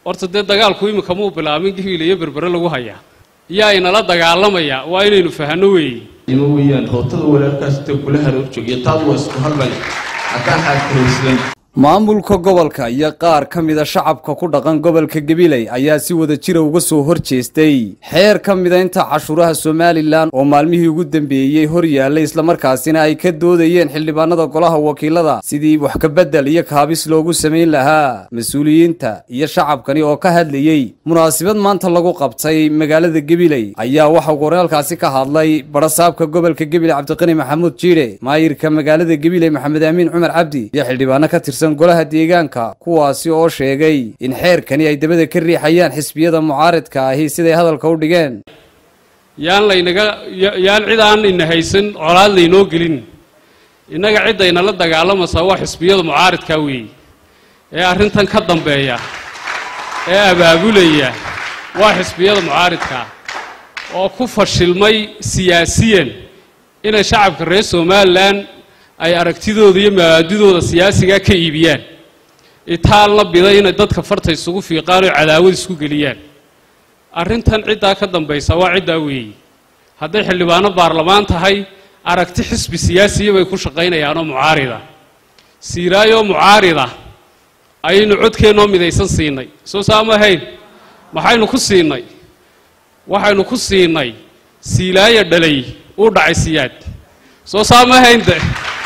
horta dee dagaalku iminka muu bilaabin gabiil iyo berbere lagu hayaa yaa inala dagaalamaya waa inaynu fahanno weeye ima weeyaan hootada walaalkaas intay kula haroor joogiyo taad waa isku halbay haddaan xaadkaraysan maamulka gobolka iyo qaar ka mida shacabka ku dhaqan gobolka gabiley ayaa si wada jira uga soo hor jeestay xeer ka mida inta cashuuraha somalilan oo maalmihii ugu dambeeyey hor yaallay islamarkaasina ay ka doodayeen xildhibaanada golaha wakiilada sidii wax kabedel iyo kaabis loogu samayn lahaa mas-uuliyiinta iyo shacabkani oo ka hadlayey munaasabad maanta lagu qabtay magaalada gabiley ayaa waxa uu koraalkaasi ka hadlay barasaabka gobolka gabiley cabdiqani maxamuud jiidhe maayirka magaalada gabiley maxamed aamiin cumar cabdi iyo xildhibaano ka tirsan golaha deegaanka kuwaasi oo sheegay in xeerkani ay dabada ka riixayaan xisbiyada mucaaridka ahi siday hadalka u dhigeen yaan laynaga yaan cid aan ina haysan colaad laynoo gelin innaga ciddayna la dagaalamaysaa waa xisbiyada mucaaridka weeye ee arrintan ka dambeeya ee abaabulaya waa xisbiyada mucaaridka oo ku fashilmay siyaasiyan inay shacabka reer somalilan ay aragtidooda iyo mabaadidooda siyaasigaa ka iibiyaan itaalna biday inay dadka farta isugu fiiqaan oo cadaawad isku geliyaan arrintan ciddaa ka dambaysa waa ciddaa weeye hadday xildhibaano baarlamaan tahay aragti xisbi siyaasiya bay ku shaqaynayaanoo mucaarida siiraayoo mucaarida ayaynu codkeennoo midaysan siinay soo saama ahayn maxaynu ku siinay waxaynu ku siinay siilaayo dhalay uu dhacay siyaad soo saama ahaynde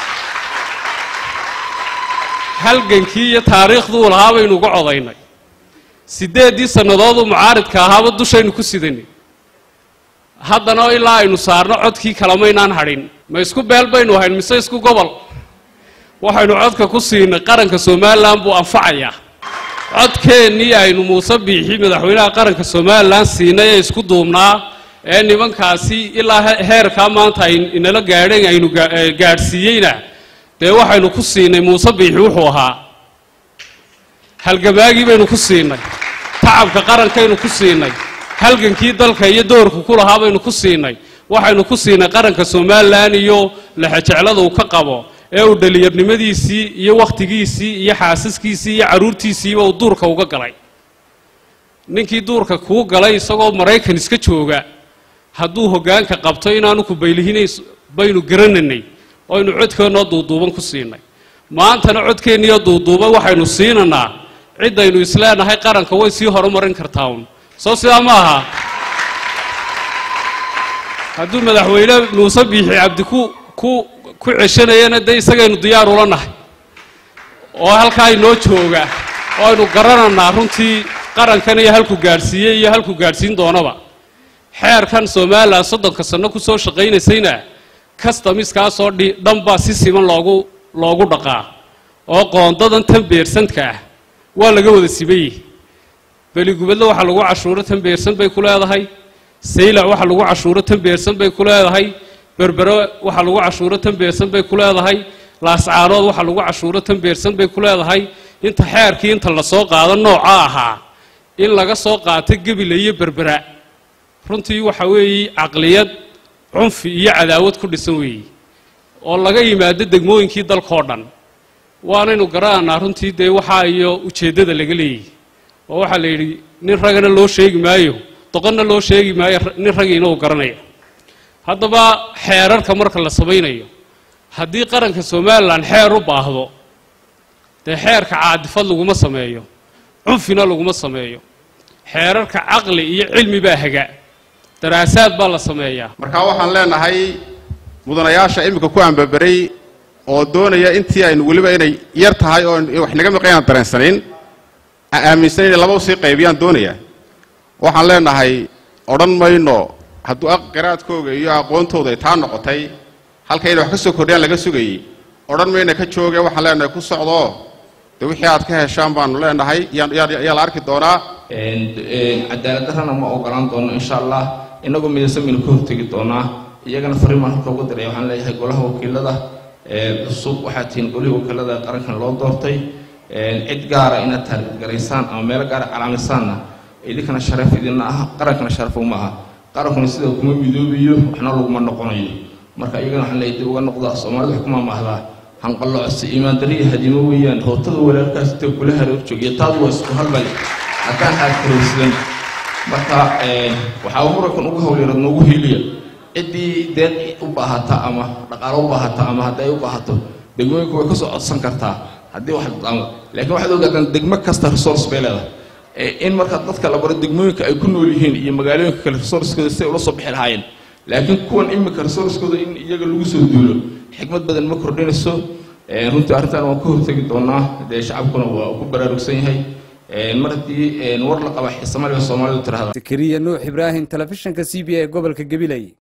halgankii iyo taariikhduu lahaa baynu uga codaynay siddeeddii sannadooduu mucaaridka ahaaba dushaynu ku sidanay haddana ilaa aynu saarno codkii kalamaynaan hadhin ma isku beel baynu ahayn mise isku gobol waxaynu codka ku siinay qaranka somalilan buu anfacayaa codkeennii aynu muuse biixi madaxweynaha qaranka somalilan siinay ee isku duubnaa ee nimankaasi ilaa heerkaa maanta ay inala gaadheen aynu gaadhsiiyeyna dee waxaynu ku siinay muuse biixi wuxuu ahaa halgamaagii baynu ku siinay tacabka qarankaynu ku siinay halgankii dalka iyo doorku ku lahaa baynu ku siinay waxaynu ku siinay qaranka somalilan iyo lexejeclada uu ka qabo ee uu dhallinyarnimadiisii iyo wakhtigiisii iyo xaasaskiisii iyo carruurtiisiiba uu duurka uga galay ninkii duurka kuu galay isagoo maraykan iska jooga hadduu hoggaanka qabto inaanu ku baylihinayn baynu garananay oynu codkeennoo duuduuban ku siinay maantana codkeenniyo duuduuban waxaynu siinanaa ciddaynu isleenahay qaranka way sii horumarin kartaa un soo sidaa ma aha hadduu madaxweyne muuse biixi cabdi ku ku ku ceshanayana dee isagaynu diyaar ula nahay oo halkaa inoo jooga oo aynu garananaa runtii qarankan iyo halku gaadhsiiyey iyo halku gaadhsiin doonaba xeerkan somalilan soddonka sanno ku soo shaqaynaysayna kastamiskaasoo dhi dhan baa si siman loogu loogu dhaqaa oo qoondadan tan beersanka ah waa laga wada sibayey beligubadle waxaa lagu cashuuro tan beersan bay ku leedahay saylac waxaa lagu cashuuro tan beersan bay ku leedahay berbere waxaa lagu cashuuro tan beersan bay ku leedahay laascaanood waxaa lagu cashuuro tan beersan bay ku leedahay inta xeerkii inta lasoo qaado nooca ahaa in laga soo qaato gebila iyo berbera runtii waxa weeye caqliyad cunfi iyo cadaawad ku dhisan weeye oo laga yimaado degmooyinkii dalkao dhan waanaynu garananaa runtii dee waxaa iyo ujeeddada laga leeyahy oo waxaa la yidhi nin ragana loo sheegi maayo doqonna loo sheegi maayo nin ragiina uu garanaya haddaba xeerarka marka la samaynayo haddii qaranka somalilan xeer u baahdo dee xeerka caadifad laguma sameeyo cunfina laguma sameeyo xeerarka caqli iyo cilmi baa haga daraasaad baa la sameeyaa markaa waxaan leenahay mudanayaasha iminka ku ambaberay oo doonaya intii aynu weliba inay yar tahay oo wax naga maqan aan dareensanayn aan aaminsan inay laba usii qaybiyaan doonaya waxaan leenahay odhan mayno hadduu qiraadkooga iyo aqoontooda ay taa noqotay halka inay wax ka soo kordhiyaan laga sugayey odhan mayna ka jooge waxaan leenahay ku socdoo dee wixii aad ka heshaan baanu leenahay yaa la arki doonaa cadaalad darrana ma ogolaan doono insha allah inagoo midaysan baynu ka hortegi doonaa iyagana fariin baan halka uga diray waxaan leeyahay golaha wakiilada cusub waxaa tihiin golihii wakiilada qarankan loo doortay cid gaara inaad taargaraysaan ama meelo gaara calaamisaanna idinkana sharaf idinna ah qarankana sharaf uma aha qarankuna sida kuma midoobayo waxna laguma noqonayo marka iyagana waxaan leeyahay dib uga noqda soomaalida wax kuma mahdaa hanqallocsi iimaandariya hadimo weeyaan hootada walaalkaas intay kula haroor joogiyo taad waa isku halbay haddaan aad koraysadan marka waxaa murankan ugu hawlyarad noogu hiiliya ciddii deeq u baahata ama dhaqaalo u baahata ama hadday u baahato degmooyinku way ka soo codsan kartaa haddii wax ama laakiin waxaad ogaataan degmo kasta resource bay leedahay in marka dadka la baro degmooyinka ay ku nool yihiin iyo magaalooyinka kale resourcekooda siday ula soo bixi lahaayeen laakiin kuwan imika resourcekooda in iyaga lagu soo duulo xikmad badan ma kordhinayso runtii arrintan waan ka hortegi doonaa dee shacabkuna waa ku baraarugsan yahay mar haddii war la qaba xiisamaliga soomaalidu tirahda zakariya nuux ibraahim telefishinka c b a gobolka gabiley